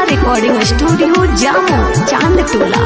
Recording studio जामो चांद टोला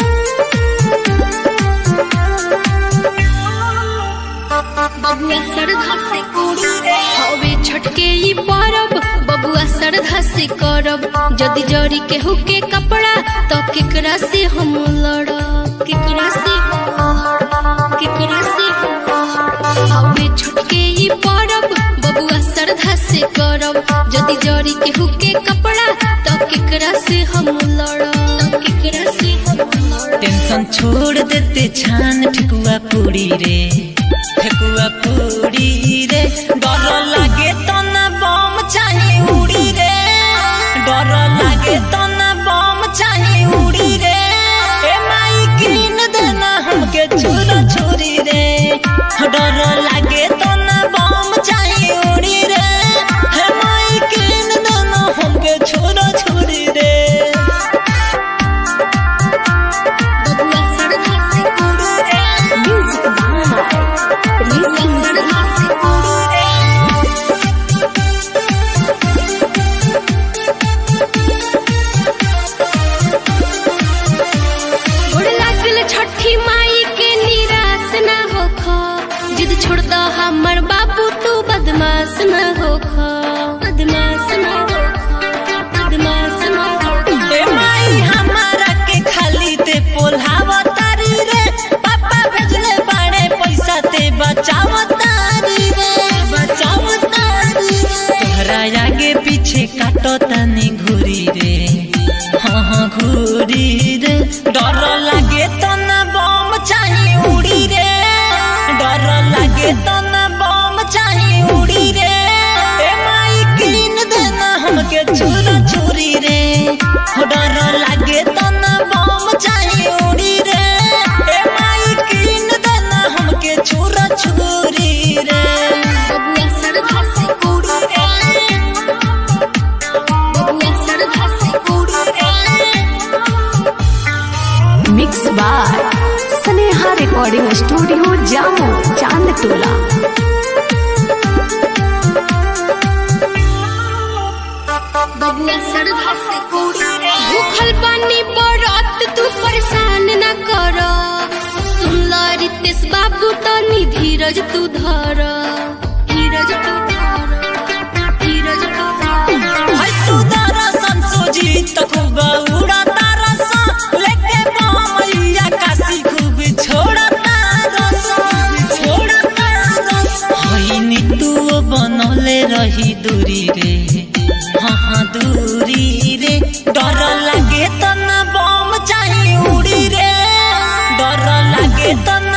बबुआ सरधा से हवे छटके ई परब बबुआ सरधा से करब जदि जरी के हुके कपड़ा तो केकरा से हम लड़ब केकरा से हम लड़ब? केकरा से हम लड़ब? हवे छटके ई परब बबुआ सरधा से करब जदि जरी के हुके कपड़ा तो केकरा से हम लड़ब केकरा से हम लड़ब टेंशन छोड़ देते छान ठेकुआ पूरी रे ठेकुआ पूरी रे डर लागे तो ना बम चाहे उड़ी रे डर लागे तो ना बम चाहे उड़ी रे ए माई कीन देना हमके छुरा छुरी रे डर लागे तो ना बम चाहे उड़ी रे हे माई कीन देना हमके छुरा छुरी रे बबुआ सरधा से म्यूजिक बाय ऋषि सरधा से गोड़ लागल छठी माई के निराश ना होख जिद छोड़ दो हमर बाबू तू बदमाश ना होख बदमाश ना होख बदमाश ना होख ए माई हमारा के खाली ते पोल्हावा तारी रे पापा भेजले बाड़े पैसा ते बचाव तारी रे बचाव तारी रे तोहरा आगे पीछे काटो तनी घुरी रे हाँ हाँ घुरी रे डर लागे तो ना बम चाहे उड़ी रे डर लागे तो ना बम चाहे उड़ी रे ए माई कीन देना हमके छुरा छुरी रे हो डर लागे तो ना बम चाहे उड़ी रे ए माई कीन देना हमके छुरा छुरी रे बबुआ सरधा से बबुआ सरधा से mix by Sneha recording studio जामो चांद टोला बबुआ सरधा से भूखल पानी बरत तू परेशान न कर सुन ल रितेश बाबू तनी धीरज तू धर धीरज तू धर धीरज तू धर हाय सुदारा संसोजी तो खूब उड़ा तारा सा लेके मैया काशी खूब छोड़ा तारा सा छोड़ा तारा सा हाय नीतू बनौले रही दूरी रे हाँ हाँ दूरी रे डर लागे तो ना बम चाहे उड़ी रे डर लागे तो